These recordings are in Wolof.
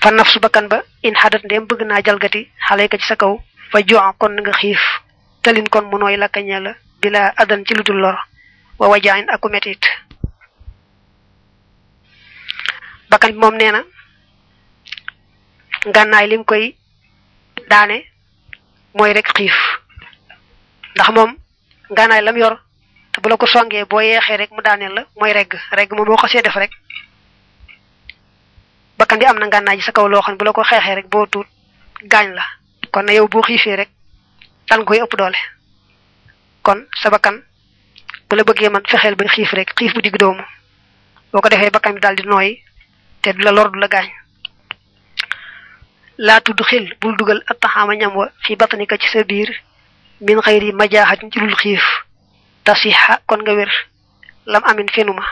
fa nafsu bakkan ba in xadat ndem bëgg naa jalgati xale ka ci sa kaw fa jox kon nga xiif talin kon mu nooy lakkañe la bila adan ci lu dul lor wa wajaayin aku metit bakkan bi moom nee na ngànnaay lim koy daane mooy rek xiif ndax moom ngànnaay lam yor te bu la ko songee boo yeexee rek mu daaneel la mooy regg regg moom boo xasee def rek bakkan bi am na ngànnaay ji sa kaw loo xam ne bu la ko xeexee rek boo tuut gaañ la kon na yow boo xiifee rek dal koy ëpp doole kon sa bakkan bu la bëggee man fexeel ba xiif rek xiif bu digg doomu boo ko defee bakkan bi daal di nooy te du la lor du la gaañ laa tudd xil bul dugal attaxaama ñam wa fi batanika ci sa biir min xëyri majaaxatin ci lul xiif tasiha kon nga wér lam amin fenuma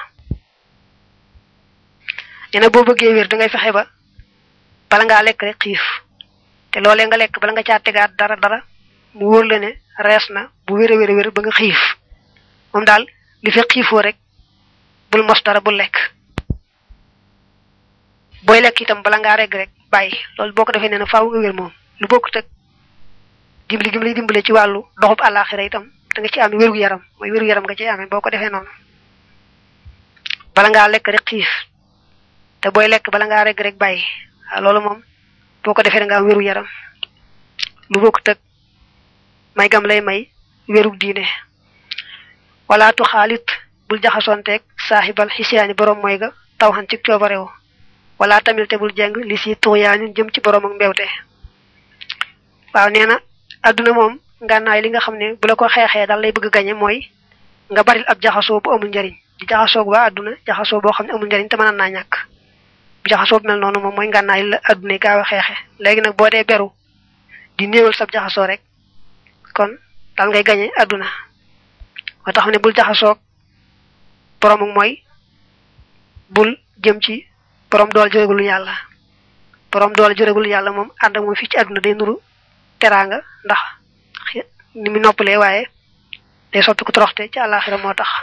nee na boo bëggee wér da ngay fexe ba bala ngaa lekk rek xiif te loolee nga lekk bala nga caa tegaat dara dara mu wóor la ne rees na bu wér a wér a wér ba nga xiif moom daal li fekk xiifoo rek bul mos dara bul lekk booy lekk itam bala ngaa regg rek bàyyi loolu boo ko defee nee na faaw nga wér moom lu bokkut ak dimbali gi mu lay dimbale ci wàllu doxub àllaaxira itam da nga ci am wéru yaram mooy wéru yaram nga ci amee boo ko defee noonu bala ngaa lekk rek xiif te booy lekk bala ngaa regg rek bàyyi waaw loolu moom boo ko defee da nga am wéru yaram lu bokkut ak may gam lay may wérug diine wala tu xaalit bul jaxasonteeg saaxibal xisiyaani borom mooy ga taw xan ci coobarewu wala tamit te bul jeng li si tuxyaanin jëm ci borom ak mbewte waaw nee na adduna moom ngànnaay li nga xam ne bu la ko xeexee daal lay bëgg gañe mooy nga baril ab jaxasoo bu amul njariñ di jaxasoo waa adduna jaxasoo boo xam ne amul njariñ te mën naa ñàkk bu jaxasoo bu mel noonu moom mooy ngànnaay la adduna gaaw a xeexe léegi nag boo dee beru di néewal sab jaxasoo rek kon daal ngay gañe adduna moo tax ne bul jaxasoog borom ak mooy bul jëm ci borom dool jërëgul yàlla borom dool jërëgul yàlla moom ànd ak moom fii ci àdduna day nuru teraanga ndax ni mu noppalee waaye day soppi ko toroxte ci àllaaxira moo tax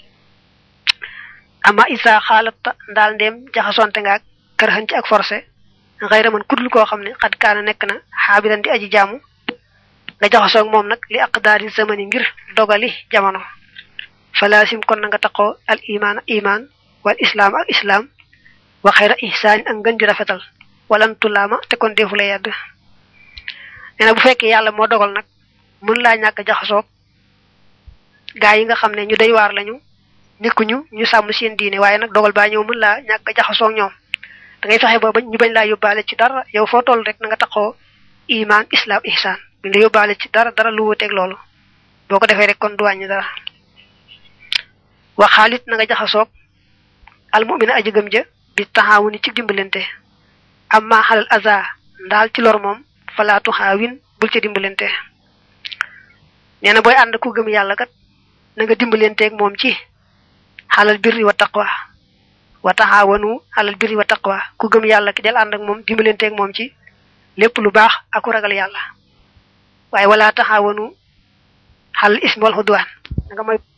ama isa xaalata ndaal ndeem jaxasonte nga ak kër xën ci ak forcé xëyra man kudul koo xam ne xat kaana nekk na xaabiran di aji jaamu nga jaxasoog moom nag li aqdaari zamani ngir dogali jamono falaasim kon na nga taqoo al iman iman wal islaam ak islaam wa xayra ihsaan ak ngën ju rafetal walantulaama te kon defu la yedd nee na bu fekkee yàlla moo dogal nag mën laa ñàkk jaxasoog gaa yi nga xam ne ñu day waar lañu nekkuñu ñu sàmm seen diine waaye nag dogal baa ñëw mën laa ñàkk jaxasoog ñoom da ngay fexe ba ñu bañ laa yóbbaale ci dara yow foo toll rek na nga taqoo iman islaam ihsaan bi nga yóbbaale ci dara dara lu wuteeg loolu boo ko defee rek kon du wàññi dara waxaalit na nga jaxasoog almumina aji gëm ja bi taxaawu ni ci dimbalante amma xalal aza ndaal ci lor moom falaatu xaawin bul ca dimbalante nee na booy ànd ku gëm yàlla kat na nga dimbalanteeg moom ci xalal birri wa taqwa wa taxaawanu xalal birri wa taqwa ku gëm yàlla ki del ànd ak moom dimbalanteeg moom ci lépp lu baax ak ku ragal yàlla waaye wala taxaawanu xalal ismi wal xudwaan na nga moy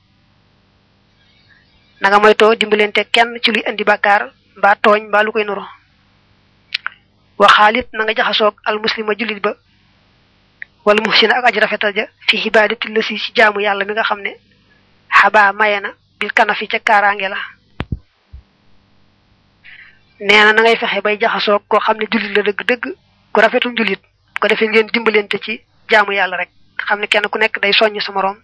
na nga moytoo dimbalante kenn ci luy indi bàkkaar mbaa tooñ mbaa lu koy nuro waxaalit na nga jaxasoog al muslima jullit ba wala muhsina ak aji rafetal ja fi xibaadati la si ci jaamu yàlla mi nga xam ne xabaa maye na bil kanafi ca kaaraange la nee na na ngay fexe bay jaxasoog koo xam ne jullit la dëgg-dëgg ku rafetum jullit bu ko defee ngeen dimbalante ci jaamu yàlla rek xam ne kenn ku nekk day soññ sa moroom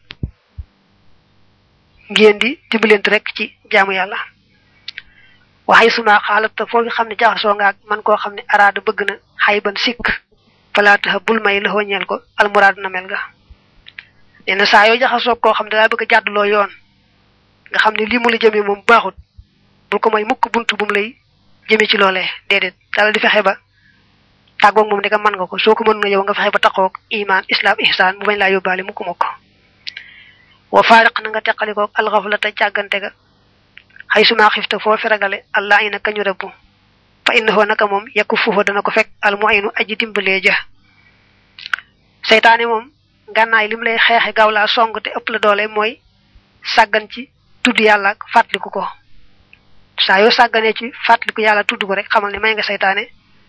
ngeen di dimbalante rek ci jaamu yàlla waxay suma xaalata foo xam ne jaxasoo nga ak man koo xam ne araada bëgg na xay ban sikk falaataxa bul may la ñeel ko almuraad na mel nga nee na saa yoo jaxasoo koo xam ne daa bëgg a jàdduloo yoon nga xam ne lii mu la jëmee moom baaxut bul ko may mukk bunt bu mu lay jëmee ci loolee déedéet daal di fexe ba tàggoog moom dika mën nga ko soo ko mën nga yow nga fexe ba taqoog iman islam ihsaan bu bañ laa yóbbaale mukk mukk wa faariq na nga teqalikoog alxaflata càggante ga xay suma xifta foofi ragale allah ina kañu rëbbu fa innahu naka moom yakku fuufa dana ko fekk almuinu aji dimbalee ja seytaane moom ngànnaay lim lay xeexe gaaw laa song te ëpp la doole mooy sàggan ci tudd yàlla ak fàttaliku ko saa yoo sàgganee ci fàttaliku yàlla tudd ko rek xamal ne may nga seytaane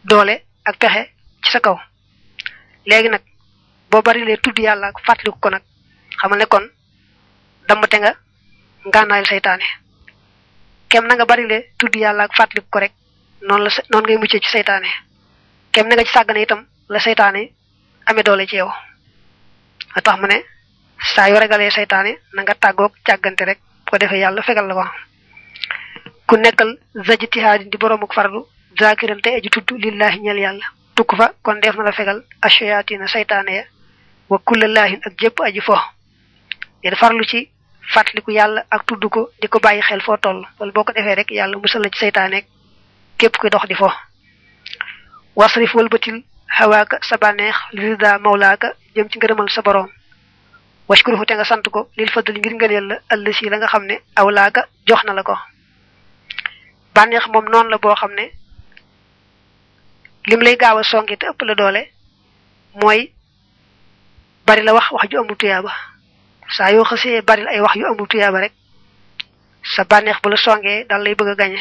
doole ak pexe ci sa kaw léegi nag boo bari lee tudd yàlla ak fàttaliku ko nag xamal ne kon dammate nga ngànnaayal saytaane kem na nga bari lee tudd yàlla ak fàttaliku ko rek noonu la noonu ngay muccee ci saytaane kem na nga ci sàggane itam la saytaane amee doole ci yow a tax mu ne saa yoo regalee saytaane na nga tàggoog càggante rek bu ko defee yàlla fegal la ko ku nekkal zajtihaadi di boroomuk farlu zakiran tey aji tudd lillahi ñel yàlla tukk fa kon def na la fegal ashayatina saytaane ya wa kullallahin ak jëpp aji fo ngeen farlu ci fàttaliku yàlla ak tudd ko di ko bàyyi xel foo toll wala boo ko defee rek yàlla musal la ci saytaane képp kuy dox di fo wasrif walbatil hawaaka sa bànneex lirida mawlaaka jëm ci ngërëmal sa boroom washkuruhu te nga sant ko lil fadli ngir ngëneel la ëllësi la nga xam ne awlaaka jox na la ko bànneex moom noonu la boo xam ne lim lay gaaw a songi te ëpp la doole mooy bari la wax wax ju amul tuyaaba saa yoo xasee bari la ay wax yu amul tuyaaba rek sa bànneex bu la songee dal lay bëgg a gañe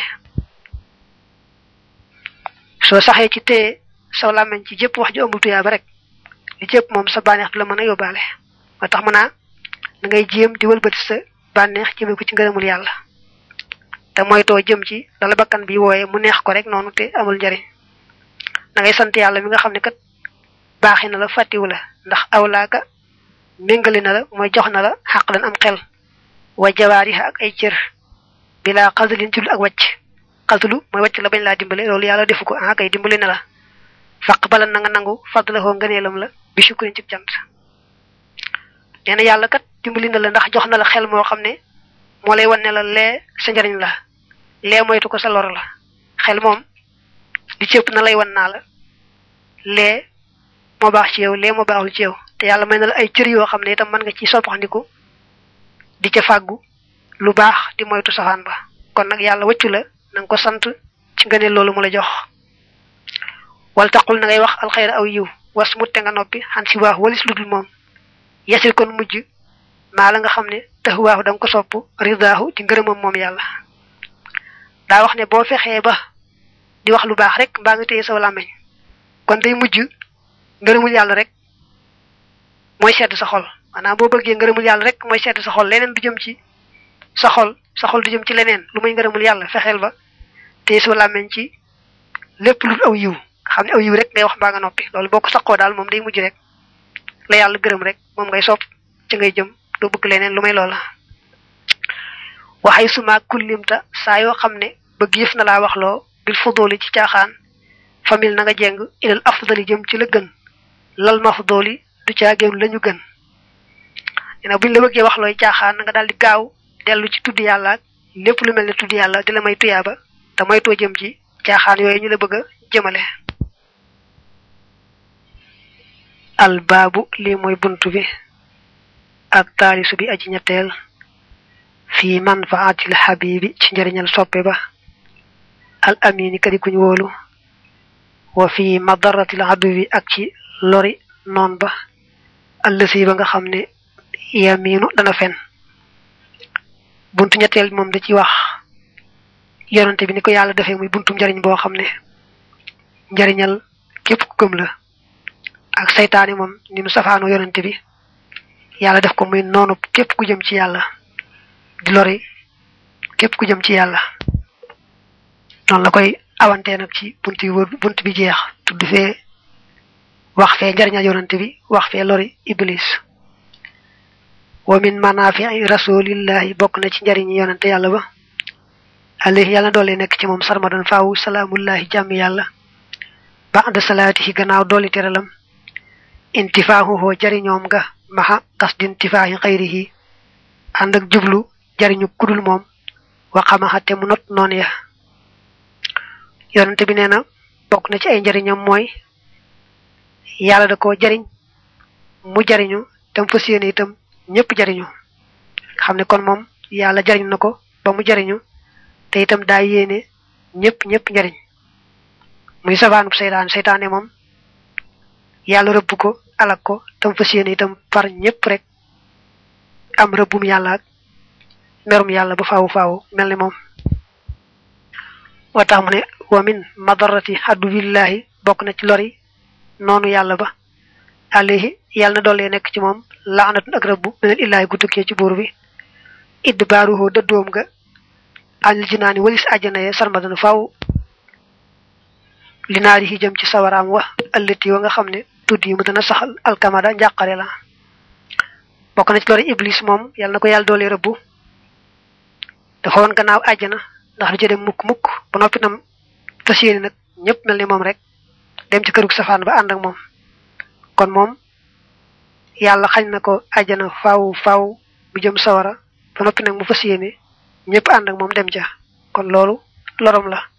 soo saxee ci téye saw làmmeñ ci jëpp wax ju amul tuyaaba rek li jëpp moom sa bànneex du la mën a yóbbaale moo tax mu naa da ngay jéem di wëlbati sa bànneex jëme ko ci ngërëmul yàlla te moytoo jëm ci dala bakkan bi wooye mu neex ko rek noonu te amul njariñ da ngay sant yàlla mi nga xam ne kat baaxi na la fàttiwu la ndax awlaaka méngale na la mooy jox na la xaq lan am xel wa jawaariha ak ay cër bilaa xasalin ci lu ak wàcc xasulu mooy wàcc la bañ laa dimbale loolu yàlla defu ko ah kay dimbale na la faq bala na nga nangu fadlahoo ngëneelam la bi sukkurin ci cant nee na yàlla kat dimbali na la ndax jox na la xel moo xam ne moo lay wan ne la lee sa njariñ la lee moytu ko sa lor la xel moom di cëpp na lay wan naa la lee moo baax ci yow lee moo baaxul ci yow te yàlla may na la ay cër yoo xam ne itam mën nga ci soppaxndiku di ca fàggu lu baax di moytu safaan ba kon nag yàlla wëccu la na nga ko sant ci nga ne loolu mu la jox wal taqul na ngay wax alxayra aw yiw was mutte nga noppi xan si waax walis lu dul moom yasil kon mujj maa la nga xam ne tax waaxu da nga ko sopp ridaahu ci ngërëmam moom yàlla daa wax ne boo fexee ba di wax lu baax rek mbaa nga téye saw làmmeñ kon day mujj ngërëmul yàlla rek mooy sedd sa xol maanaam boo bëggee ngërëmul yàlla rek mooy sedd sa xol leneen du jëm ci sa xol sa xol du jëm ci leneen lu muy ngërëmul yàlla fexeel ba téye saw làmmeñ ci lépp lu aw yiw xam ne aw yiw rek ngay wax mbaa nga noppi loolu boo ko saqoo daal moom day mujj rek la yàlla gërëm rek moom ngay sopp ci ngay jëm doo bëgg leneen lu may loola waxay suma kullimta saa yoo xam ne bëgg yëf na laa waxloo bil fudooli ci caaxaan famille na nga jeng ilal afdali jëm ci la gën lal mafdooli du caagéen lañu gën dina buñ la bëggee wax looy caaxaan na nga daal di gaaw dellu ci tudd yàlla ak lépp lu mel ne tudd yàlla di la may tuyaaba te moytoo jëm ci caaxaan yooyu ñu la bëgg a jëmale albaabu lii mooy buntu bi ak taalisu bi aji ñetteel fii manfaatil xabibi ci njariñal soppe ba al amini kadi kuñ wóolu wa fii madaratil aduwi ak ci lori noon ba allësi ba nga xam ne yaminu dana fen buntu ñetteel bi moom da ci wax yonante bi ni ko yàlla defee muy buntu njariñ boo xam ne njariñal képp ku gëm la ak saytaane moom ni mu safaanoo yonante bi yàlla def ko muy noonu képp ku jëm ci yàlla di lori képp ku jëm ci yàlla noonu la koy awantee nag ci bunt yi wër bunt bi jeex tudd fee wax fee njariñal yonante bi wax fee lori iblis wa min manafii rasulillahi bokk na ci njariñi yonante yàlla ba alayhi yàlla doole nekk ci moom sarmadan faawu salaamullahi jàmm yàlla ba'da salaatihi gannaaw dooli teralam intifaahuhoo jariñoom nga maxa qasdi intifaahi xayrihi ànd ak jublu jariñu kudul moom waxamaxa te mu not noon ya yonante bi nee na bokk na ci ay njariñam mooy yàlla da ko jariñ mu jariñu tam fas yéene itam ñëpp jariñu xam ne kon moom yàlla jariñ na ko ba mu jariñu te itam daa yéene ñëpp ñëpp njariñ muy safaanub seytaan seytaane moom yàlla rëbb ko alak ko tam fas yéene itam far ñëpp rek am rëbbum yàlla ak merum yàlla ba faawu faawu mel ni moom wa tax mu ne wa min madarati aduwillahi bokk na ci lori noonu yàlla ba alayhi yàlla na doole nekk ci moom laanatun ak rëbbu meneen illaahi gu tukkee ci buur bi idd baaruhoo dëddoom nga anil jinaani walis àjjana ye sarmadana faw li naari yi jëm ci sawaraam wa ëllëti wa nga xam ne tudd yi mu dana saxal alkamada njàqare la bokk na ci lori iblis moom yàlla na ko yàlla doole rëbbu dafa woon gannaaw àjjana ndax du ci dem mukk mukk ba noppi tam fas yéene nag ñëpp mel ni moom rek dem ci kërug safaan ba ànd ak moom kon moom yàlla xañ na ko àjjana faaw faaw bu jëm sawara ba noppi nag mu fas yéene ñëpp ànd ak moom dem ca kon loolu lorom la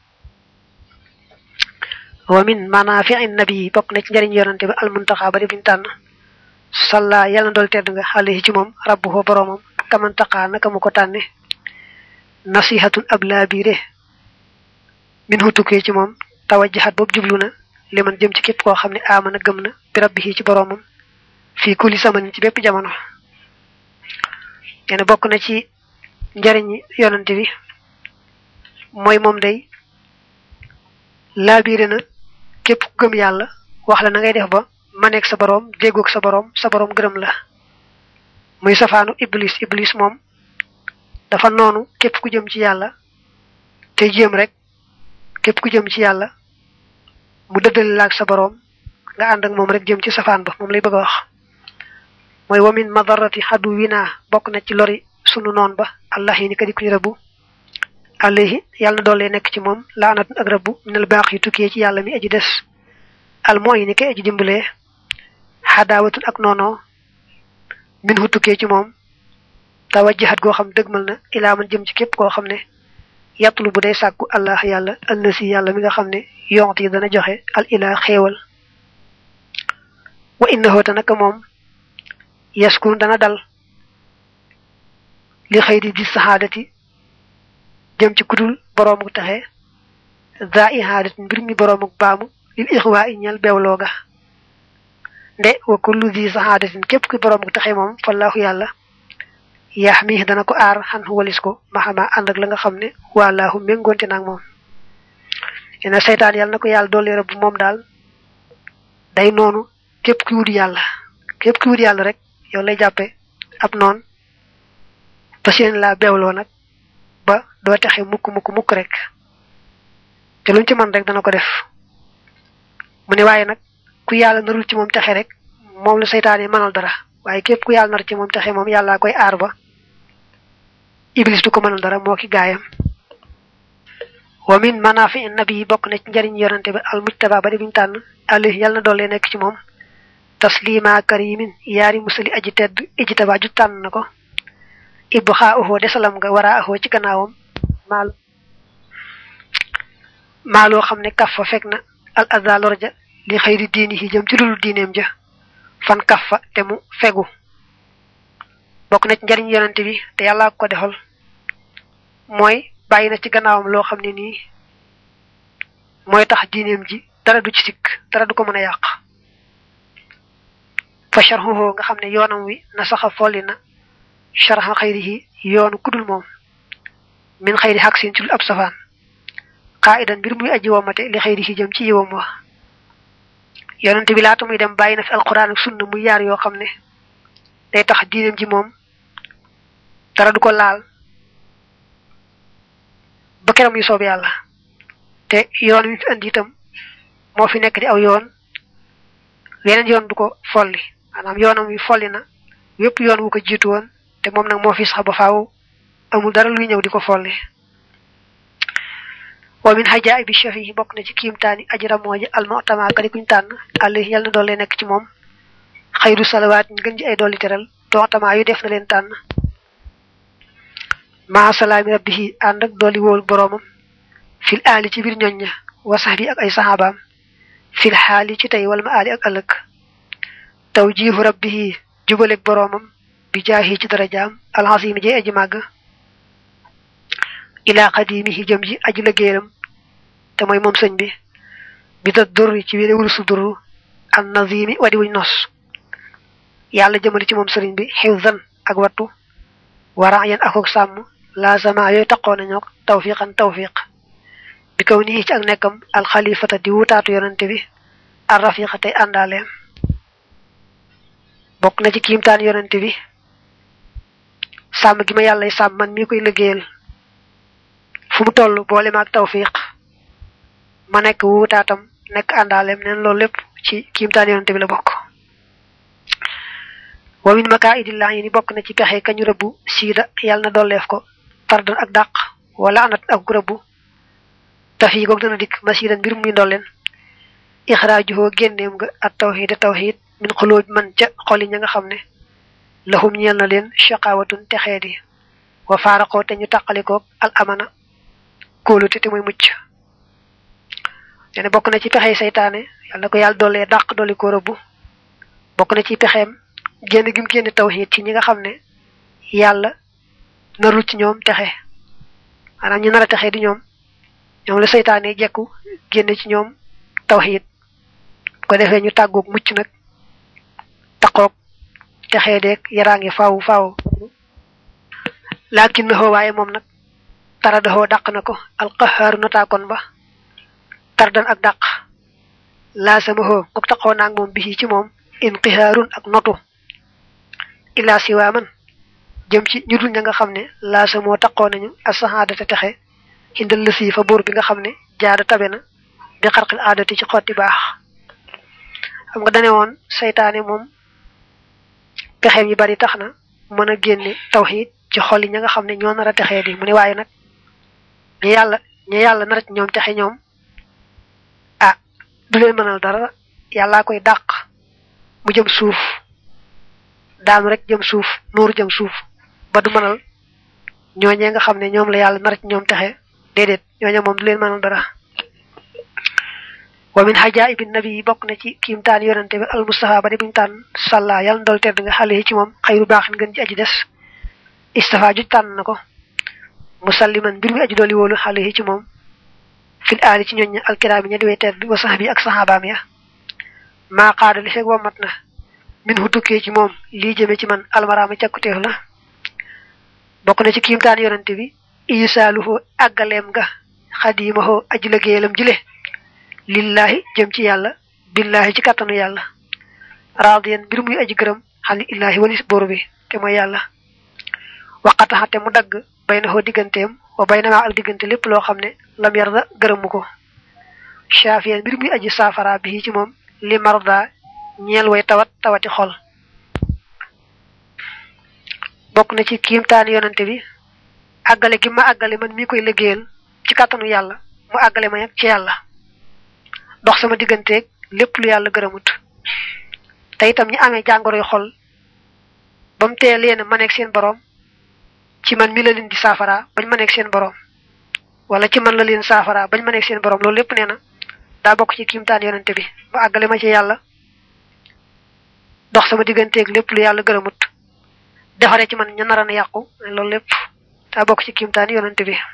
wa min manaafi'i nabi bokk na ci njëriñ yonante ba almuntaxa ba di buñu tànn salla yàlla na dool tedd nga alayhi ci moom rabbuhu boroomam kamantaxa naka mu ko tànne nasihatun ab laabiire min hu tukkee ci moom tawajjahat boobu jublu na li man jëm ci képp koo xam ne aamana gëm na bi rabbihi ci boroomam fii kulli samanin ci bépp jamono nee na bokk na ci njariñ yonante bi mooy moom day laabiire na képp ku gëm yàlla wax la na ngay def ba maneeg sa boroom déggoog sa boroom sa boroom gërëm la muy safaanu iblis iblis moom dafa noonu képp ku jëm ci yàlla te jéem rek képp ku jëm ci yàlla mu dëddale laag sa boroom nga ànd ak moom rek jëm ci safaan ba moom lay bëgg a wax mooy wamin madarati xaddu winaa bokk na ci lori sunu noon ba allah yi ni ka di kuñu rëbbu alayhi yàlla na doole nekk ci moom laanatun ak rëbbu minal baax yi tukkee ci yàlla mi aji des al moo yi ni kay aji dimbalee xadaawatun ak noonoo min hu tukkee ci moom tawajjahat goo xam dëgmal na ilaa man jëm ci képp koo xam ne yàttulu bu day sàkku allah yàlla allasi yàlla mi nga xam ne yonte yi dana joxe al ilaa xéewal wa innahu te naka moom yaskun dana dal li xëy di di saxaadati jëm ci kudul boroomu taxe za ihaadat mbir mi boroomu baamu lil ixwaa i ñel beewloo ga nde wa kullu di saxaadatin képp ki boroomu taxe moom fallaahu yàlla yaax mi dana ko aar xan walis ko maxama ànd ak la nga xam ne wallaahu méngoonte naag moom ena seytaan yàlla na ko yàlla doole rëbb moom daal day noonu képp ki wut yàlla képp ki wut yàlla rek yow lay jàppe ab noon fas yéene laa beewloo nag ba doo texe mukk mukk mukk rek te luñ ci man rek dana ko def mu ne waaye nag ku yàlla narul ci moom texe rek moom la seytaan yi mënal dara waaye képp ku yàlla nar ci moom texe moom yàllaa koy aar ba iblis du ko mënal dara moo ki gaayam wa min manaafi nabi bokk na ci njariñ yonante bi al mujtaba ba di biñu tànn alayhi yàlla na doole nekk ci moom taslima karimin yaari musali aji tedd ijtaba ju tànn na ko ibbu xaa uxoo desalam nga wara axoo ci gannaawam maal maaloo xam ne kaf fa fekk na al azza lorja li xëyri diini yi jëm ci dulu diineem ja fan kaf fa te mu fegu bokk na ci njariñ yonante bi te yàlla ko defal mooy bàyyi na ci gannaawam loo xam ne nii mooy tax diineem ji dara du ci sikk dara du ko mën a yàq fa sharhuhu nga xam ne yoonam wi na saxa folli na sharha xayrihi yoonu kudul moom min xayri xaq sin ci lu ab safaan qaidan mbir muy aji womate li xayrihi jëm ci yiwam wa yonente bi laata muy dem bàyyi na fi alquran ak sunna muy yaar yoo xam ne day tax diineem ji moom dara du ko laal ba keram yu soob yàlla te yoon wi fi andi itam moo fi nekk di aw yoon weneen yoon du ko folli maanaam yoonam wi folli na wépp yoon wu ko jiitu woon te moom nag moo fi sax ba faaw amul dara luy ñëw di ko folli wa min xajaa bi chef yi bokk na ci kiimtaani aji ramooji almotama ka di kuñ tànn àll yàlla na doole nekk ci moom xayru salawaat ñu gën ci ay dolli teral toxtamaa yu def na leen tànn maa salaami rabbihi ànd ak dooli wóolu boroomam fil aali ci biir ñoñ ña wa sax bi ak ay saxaabaam fil xaali ci tey wala ma aali ak ëllëg taw jiifu rabbihi jubaleg boroomam bi jaahi ci darajaam alxasimi jey aji màgg ilaa xadimihi jëm ji aji liggéeyam te mooy moom sëñ bi bi da durri ci wéne wulusu durru an nazimi wadi wuñ nos yàlla jëmali ci moom sëriñ bi xifzan ak wattu wara yan akok sàmm la sama yooyu taqoo nañoo tawfiqan tawfiq bi kaw nii ci ak nekkam alxalifata di wutaatu yonante bi ar rafiqa tey àndaaleem bokk na ci kiimtaan yonante bi sàmm gi ma yàlla sàmm man mii koy liggéeyal fu mu toll boole ma ak tawfiq ma nekk wutaatam nekk àndaaleem neen loolu lépp ci kiimtaan yonante bi la bokk wa min maka idillah yi ni bokk na ci pexe kañu rëbbu siida yàlla na dolleef ko tardan ak dàq wala anat ak rëbbu taf yi goog dana dikk masiidan mbir muy ndolleen ixraajuhoo génneem nga ak tawxiid tawxiid min xulóoj man ca xoli ña nga xam ne lahum ñeel na leen shaqaawatun texeedi wa faaraqoo te ñu tàqalikoog al amana kóolute te muy mucc ne bokk na ci pexey saytaane yàlla na ko yàlla dollee dàq dolli ko rëbbu bokk na ci pexeem génn gi mu génne tawxiid ci ñi nga xam ne yàlla narul ci ñoom texe maanaam ñu nar a texe di ñoom ñoom la seytaane jekku génne ci ñoom tawxiid ko defee ñu tàggoog mucc nag taqoog texee deeg yaraange faaw faaw laakin na waaye moom nag tara daxoo dàq na ko alqahaaru notaakoon ba tardan ak dàq laa sama xoo kook taqoo naag moom bisi ci moom inqihaarun ak notu illaa siwaa man jëm ci ñu dul ña nga xam ne laa sa moo taqoo nañu asahaadata texe indal la sii fa buur bi nga xam ne jaada tabe na bi xarqil aadati ci xotti baax xam nga dane woon saytaane moom pexeem yi bari tax na mën a génne tawxiid ci xol yi ña nga xam ne ñoo nar a texee di mu ne waaye nag ñu yàlla ñu yàlla nar ci ñoom texe ñoom ah du leen mënal dara yàllaa koy dàq mu jëm suuf daanu rek jëm suuf nuur jëm suuf ba du mënal ñooñee nga xam ne ñoom la yàlla nar ci ñoom texe déedéet ñooñe moom du leen mënal dara wa min xajaa'ibi nabi yi bokk na ci kiimtaan yonante bi al mustafa ba di buñu tànn sàlla yàlla ndol tedd nga xale yi ci moom xayru baaxin gën ci aji des istafa juj tànn na ko musalliman mbir mi aji dooli wóolu xale yi ci moom fil aali ci ñooñ alkiraami ña di way tedd wa sax bi ak saxaabaam ya maa qaada li feeg wammat na min hu tukkee ci moom lii jëme ci man almaraama càkkuteef la bokk na ci kiimtaan yonante bi isaaluhu àggaleem nga xadiimahu aji liggéeyalam jile lillahi jëm ci yàlla billahi ci kàttanu yàlla raadiyan mbir muy aji gërëm xani illahi walis bóor bi te mooy yàlla waqataxate mu dagg bay na xoo digganteem wa bay na maa ak diggante lépp loo xam ne lam yarda gërëmu ko shaafiyan mbir muy aji saafara bi ci moom li marda ñeel way tawat tawati xol bokk na ci kiimtaan yonante bi àggale gi ma àggale man mii koy liggéeyal ci kàttanu yàlla mu àggale ma ci yàlla dox sama digganteeg lépp lu yàlla gërëmut te itam ñi amee jàngoroy xol ba mu tee leen ma nekk seen boroom ci man mi la leen di saafara bañ ma nekk seen boroom wala ci man la leen saafara bañ ma nekk seen boroom loolu lépp nee na daa bokk ci kiimtaan yonante bi mu àggale ma ci yàlla dox sama digganteeg lépp lu yàlla gërëmut defaree ci man ña naran yàqu loolu lépp daa bokk ci kiimtaan yonante bi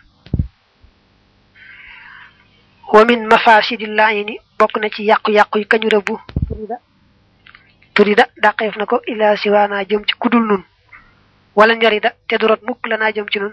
wa min mafasidil laayini bokk na ci yàqu-yàqu yi kañu rëbbu turida turida dàqeef na ko ila siwaana jëm ci kudul nun wala njarida te du rot mukk la naa jëm ci nun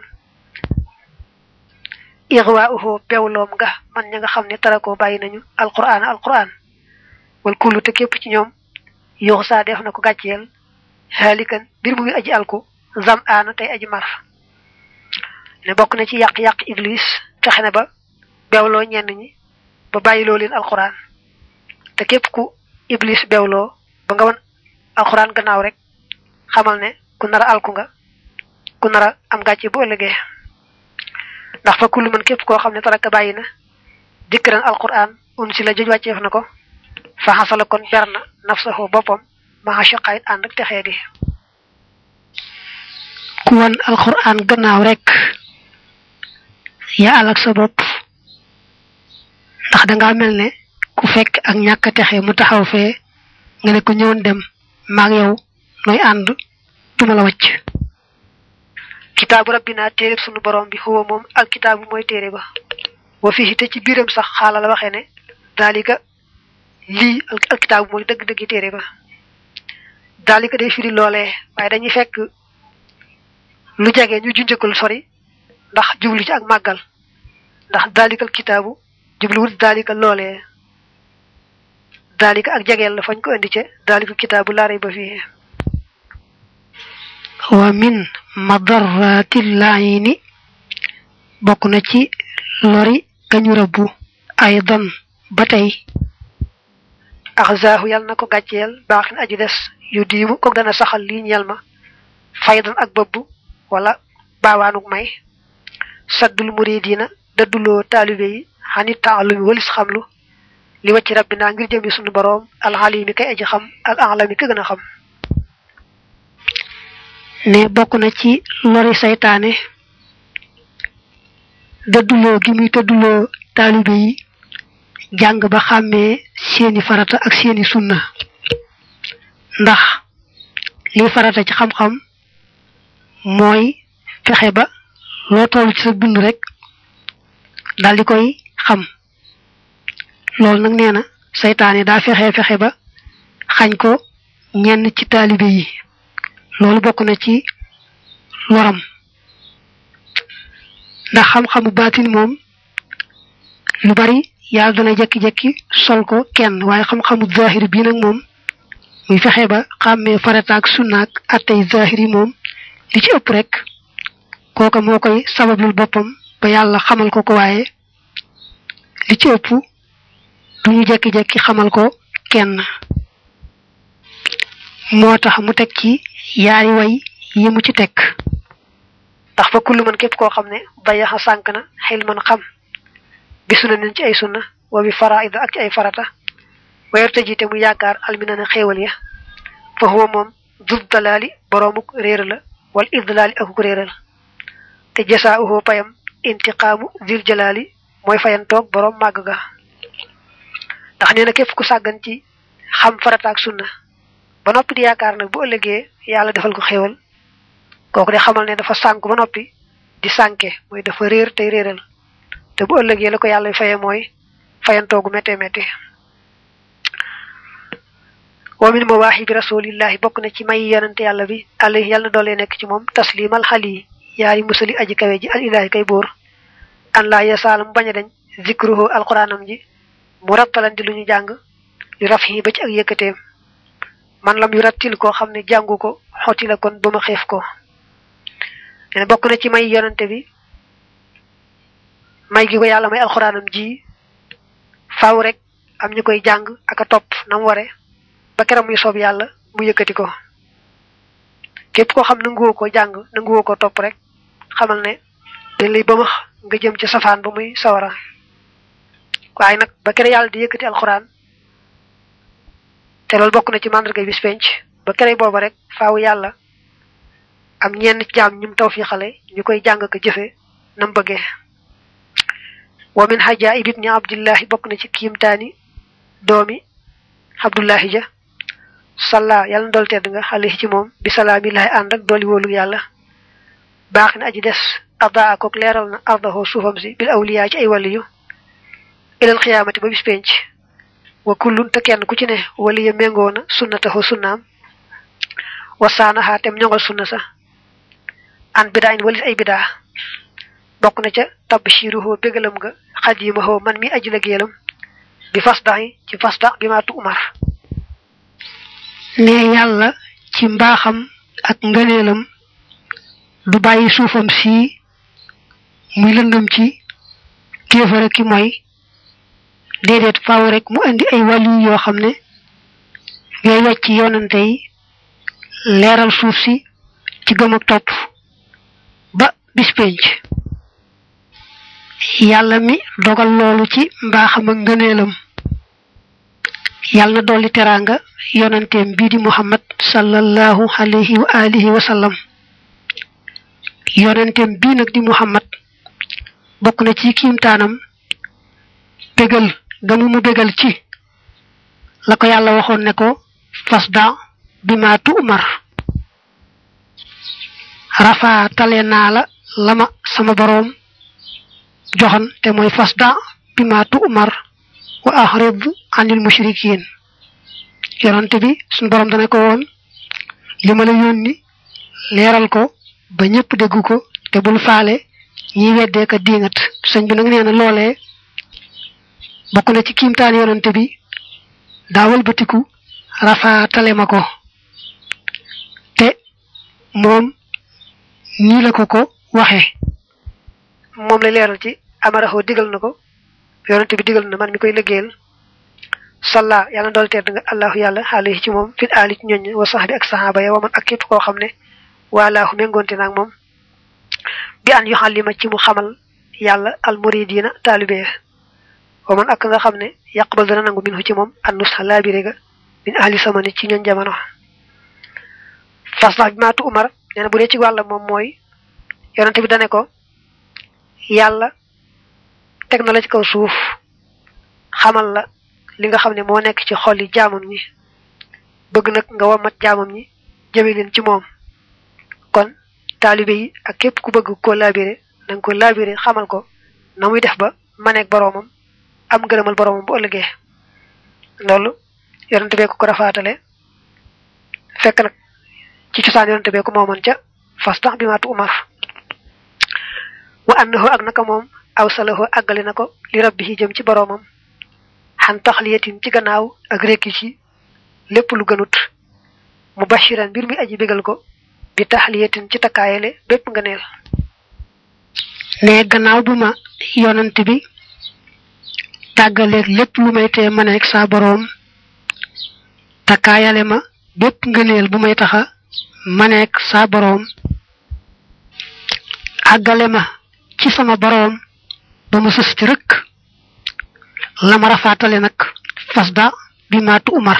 ixwa uxoo bewloom nga man ña nga xam ne tarakoo bàyyi nañu alquran alquran wal kullu te képp ci ñoom yoxu saa def na ko gàcceel xaalikan mbir mu ngi aji alku zam aana tey aji mar ne bokk na ci yàq-yàq iblis fexe na ba bewloo ñenn ñi ba bàyyiloo leen alxuraan te képp ku iblis bewloo ba nga wan alxuraan gannaaw rek xamal ne ku nar a alku nga ku nar a am gàcce bu ëllëgee ndax fa kullu man képp koo xam ne taraka bàyyi na dikran alxuraan un si la joj wàcceef na ko fa xasala kon ber na nafsahu boppam maa shaqaayit ànd ak texee di ku wan alxuraan gannaaw rek yaa alak sa bopp ndax dangaa mel ne ku fekk ak ñàkk texe mu taxaw fee nga ne ko ñëwoon dem maag yow nooy ànd duma la wàcc kitaabu rabbina téereb sunu borom bi xuwa moom alkitaabu mooy téere ba wa fii te ci biiram sax xaala la waxee ne daalika lii alkitaabu mooy dëgg-dëggi téere ba daalika day firi loolee waaye dañuy fekk lu jege ñu junjëkul sori ndax jublu ci ak màggal ndax dalikal kitaabu jubluwut dalika loolee dalika ak jegeel la fañ ko indi ca dalikal kitaabu laaray ba fii wa min madarratil laayini bokk na ci lori gañu rëbbu aydan ba tey axzaahu yàlla na ko gàcceel baaxin aji des yu diimu kook dana saxal lii ñel ma faydan ak bëbb wala baawaanuk may saddul muridina dadduloo taalibe yi xanit taalumi walis xamlu li wacci rabbinaa ngir jëmi sunu boroom alxalimi kay aji xam al alami ka gën a xam ne bokk na ci lori saytaane dëdduloo gi muy tëdduloo taalibe yi jàng ba xàmmee seeni farata ak seeni sunna ndax lii farata ci xam-xam mooy fexe ba loo toll ci sa dund rek daal di koy xam loolu nag nee na saytaane daa fexe fexe ba xañ ko ñenn ci taalibe yi loolu bokk na ci loram ndax xam-xamu baatin moom lu bari yàlla dana jekki-jekki sol ko kenn waaye xam-xamu zahir bii nag moom muy fexe ba xàmmee farataak sunnaak attey zahir yi moom li ci ëpp rek kooka moo koy sabablul boppam ba yàlla xamal ko ko waaye li ci ëpp du ñu jekki-jekki xamal ko kenn moo tax mu teg ci yaari way yi mu ci teg ndax fa kullu man képp koo xam ne bayaxa sànk na xil man xam bi sunna nen ci ay sunna wa bi faraida ak ci ay farata wayerte jiite mu yaakaar almina na xéewal ya fa huwa moom dud dalaali boroomuk réer la wal idlaali akuk réeral te jasa uhu payam intiqaamu dil jalaali mooy fayantoog boroom màgg ga ndax nee na képp ku sàggan ci xam farata ak sunna ba noppi di yaakaar nag bu ëllëgee yàlla defal ko xéewal kooku de xamal ne dafa sànk ba noppi di sànke mooy dafa réer tey réeral te bu ëllëgee la ko yàlla faye mooy fayantoogu métte métte wa min mawaahibi rasulillahi bokk na ci may yonante yàlla bi alayhi yàlla na doolee nekk ci moom taslimal xali yaari musali aji kawe ji al ilahi kay buur an laa yasaala mu bañ a dañ zikruhu alquranam ji mu rattalan di lu ñu jàng li raf yi ba ci ak yëkkateem man lam yu rattil koo xam ne jàngu ko xotti la kon ba ma xeef ko ne bokk na ci may yonante bi may gi ko yàlla may alxuraanam ji faaw rek am ñu koy jàng ak a topp na mu ware ba keram muy soob yàlla mu yëkkati ko képp koo xam nanguwoo ko jàng nanguwoo ko topp rek xamal ne dañ lay bëmax nga jëm ci safaan ba muy sawara waaye nag ba kere yàlla di yëkkati alxuraan te loolu bokk na ci màndarga bis penc ba kere booba rek faaw yàlla am ñenn jaam ñum taw fi xale ñu koy jàng ko jëfe nam bëggee wa min hajaib ibni abdillahi bokk na ci kiimtaani doomi abdullahi ja salla yàlla na dool tedd nga xale ci moom bi salaamillahi ànd ak dooli wóolu yàlla baax na aji des adaa akook leeral na ardaho suufam si bil awliyaa ci ay waliyu ilal xiyaamati ba bis penc wa kullun te kenn ku ci ne waliya méngoo na sunnataho sunnaam wa saanaxaa tem ñongal sunna sa an bidaa in walis ay bidaa bokk na ca tabshiruhu bégalam nga xadimaho man mi aji la géelam bi fasdaxi ci fasdax bi maa tu umar ne yàlla ci mbaaxam ak ngëneelam du bàyyi suufam si muy lëndëm ci kéefara ki mooy déedéet faaw rek mu indi ay wàllu yoo xam ne ngay wàcc yoonante yi leeral suuf si ci gëm ak topp ba bis penc yàlla mi dogal loolu ci mbaaxam ak ngëneelam yàlla na dolli teraanga yonanteem bii di muhammad sallallahu alayhi wa alihi wa sallam yonanteem bii nag di muhammad bokk na ci kiimtaanam bégal gamu mu bégal ci la ko yàlla waxoon ne ko fasda bi ma tu umar rafa tale naa la lama sama boroom joxan te mooy fasda bi ma tu umar wa ahrid anil mushrikin yonante bi suñu boroom dana ko woon li ma la yónni leeral ko ba ñëpp dégg ko te bul faale ñi weddee ka diingat sëñ bi nag nee na loolee bokk na ci kiimtaan yonante bi daawal batiku rafaatale ma ko te moom nii la ko ko waxe moom la leeral ci amaraxoo digal na ko yonante bi digal na man mi koy liggéeyal salla yàlla dool tedd nga allahu yàlla alayhi ci moom fit aali ci ñoñ wa sax bi ak saxaaba ya wa man ak képp koo xam ne waalaahu méngoonte naag moom bi an yuxallima ci mu xamal yàlla al muridina taalibe ya wa man ak nga xam ne yaqbal dana nangu minhu ci moom an nusxa laabire ga min ahli samani ci ñoñ jamono fasla bi maatu umar nee na bu dee ci wàlla moom mooy yonente bi dane ko yàlla teg na la ci kaw suuf xamal la li nga xam ne moo nekk ci xol yi jaamam ñi bëgg nag nga wamat jaamam ñi jëme leen ci moom kon taalibe yi ak képp ku bëgg koo laabire na nga ko laabire xamal ko na muy def ba maneeg boroomam am ngërëmal boroomam bu ëllëgee loolu yonente bee ko ko rafaatale fekk nag ci cosaan yonente bee ko moomoon ca fas tax bi maatu umar wa annahu ak naka moom aw salahu àggale na ko li rabbihi jëm ci boroomam xan taxliyatin ci gannaaw ak rekki ci lépp lu gënut mu bashiran mbir mi aji bégal ko bi taxliyatin ci takkaayale bépp nga neel ne gannaaw bu ma yonante bi tàggaleeg lépp lu may tee maneeg saa boroom takkaayale ma bépp ngëneel bu may taxa maneeg saa boroom àggale ma ci sama boroom ba ma sës ci rëkk la ma rafaatale nag fasda bi maatu umar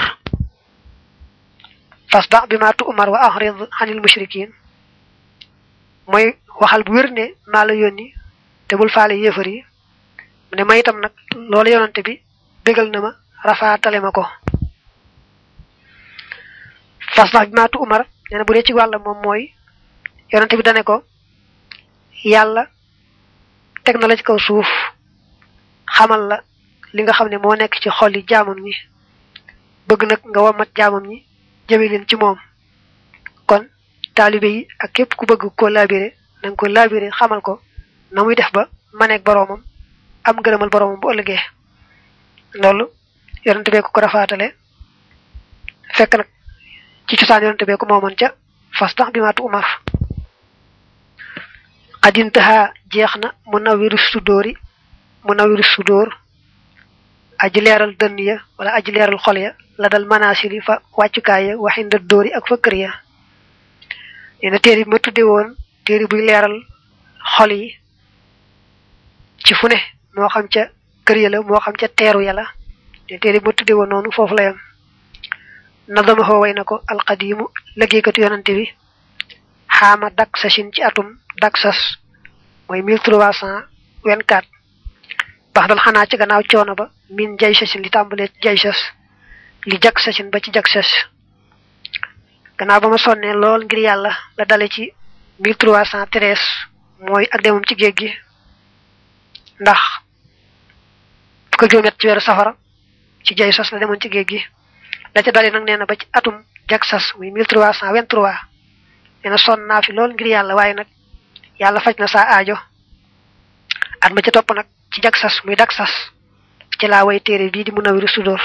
fasda bi maatu umar wa ahrid anil mushrikin mooy waxal bu wér ne maa la yónni te bul faale yéefar yi mu ne ma itam nag loolu yonante bi bégal na ma rafaatale ma ko fasda bi maatu umar nee na bu dee ci wàlla moom mooy yonante bi dane ko yàlla teg na la ci kaw suuf xamal la li nga xam ne moo nekk ci xol yi jaamam ñi bëgg nag nga wamat jaamam ñi jëme leen ci moom kon taalibe yi ak képp ku bëgg koo laabire na nga ko laabire xamal ko na muy def ba maneeg boroomam am gërëmal boroomam bu ëllëgee loolu yonente bee ko ko rafaatale fekk nag ci cosaan yonente bee ko moomoon ca fas tax bi maatu umar xadintaha jeex na mu nawiru sudóori mu nawiru sudóor aji leeral dënn ya wala aji leeral xol ya la dal manasili fa wàccukaay ya waxinda dóori ak fa kër ya nee na téere bi ma tudde woon téere buy leeral xol yi ci fu ne moo xam ca kër ya la moo xam ca teeru ya la ne téere bi ma tudde woon noonu foofu la yam nadama xoo way na ko alqadimu liggéeykatu yonante bi xaama dak sasin ci atum dak sas mooy mille trois cent vingt-quatre bax dal xanaa ci gannaaw coono ba min jay sasin li tàmbalee jay sas li jak sasin ba ci jak sas gannaaw ba ma sonnee lool ngir yàlla la dale ci mille trois cent treize mooy ak demam ci géej gi ndax fukk ak juróom-ñett ci weeru safara ci jay sas la demoon ci géej gi la ca dale nag nee na ba ci atum jak sas muy mille trois cent vingt-trois nee na sonn naa fi lool ngir yàlla waaye nag yàlla faj na saa aajo at ma ca topp nag ci jak sas muy dak sas ci laa way téere bii di Munawiru Sudóor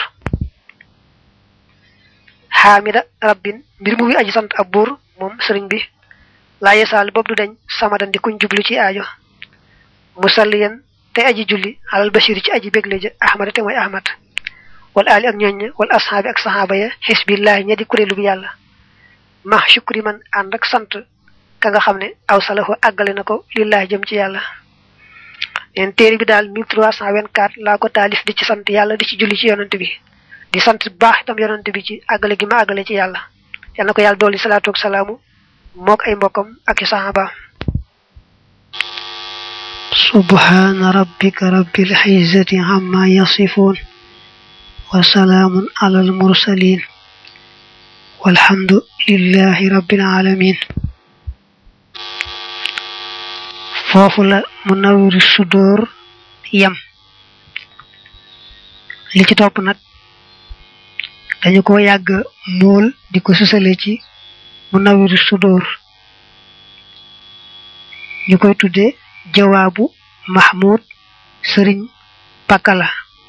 xaamida rabbin mbir mu ngi aji sant ab buur moom sëriñ bi laa yesaal boobu du dañ samadan di kuñ jublu ci aajo musalliyan te aji julli alal bashir ci aji bégle ja ahmada te mooy ahmad wal ali ak ñooñ wal ashaabi ak sahaaba ya xisbillahi ña di kuréelu bi yàlla ma shukri man ànd ak sant ka nga xam ne aw salahu àggale na ko lillahi jëm ci yàlla neen téere bi daal 1324 laa ko taalif di ci sant yàlla di ci julli ci yonante bi di sant bu baax itam yonante bi ci àggale gi ma àggale ci yàlla yal na ko yàlla dolli salaatu ak salaamu mook ay mbokkam ak i sahabaam subhaana rabbika rabbil izzati amma yasifuun wa salaamun alal mursaliin walhamdu lillahi rabbil alamin foofu la Munawwiru Sudóor yam li ci topp nag dañu ko yàgg mool di ko susale ci Munawwiru Sudóor ñu koy tudde jawaabu mahmud sëriñ pakala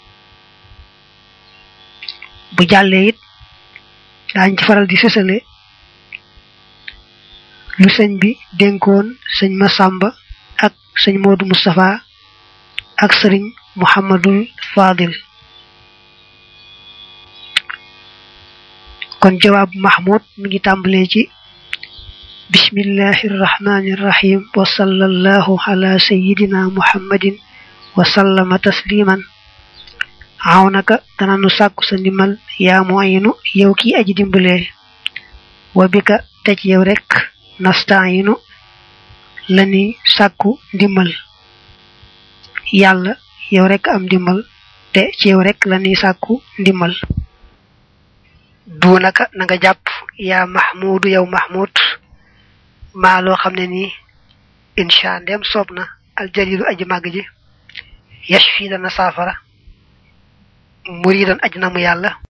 bu jàllee it daañ ci faral di sësale lu sëñ bi dénkoon sëñ Masamba ak sëñ Modou Moustapha ak sëriñ Muhammadul Fadil kon jawaab mahmud mi ngi tàmbalee ci bismillahi irrahmani irrahim wa sallallahu ala sayidina muhammadin wa sallama tasliman aw naka dana nu sàkku sa ndimbal yaa muayinu yow ki aji dimbalee wa bika tej yow rek nastaayinu lani sàkku ndimbal yàlla yow rek am ndimbal te ci yow rek lani sàkku ndimbal duunaka na nga jàpp yaa mahmudu yow mahmud maa loo xam ne nii insha ndem soob na aljalilu aji màgg ji yashfi dana saafara muridan aj na mu yàlla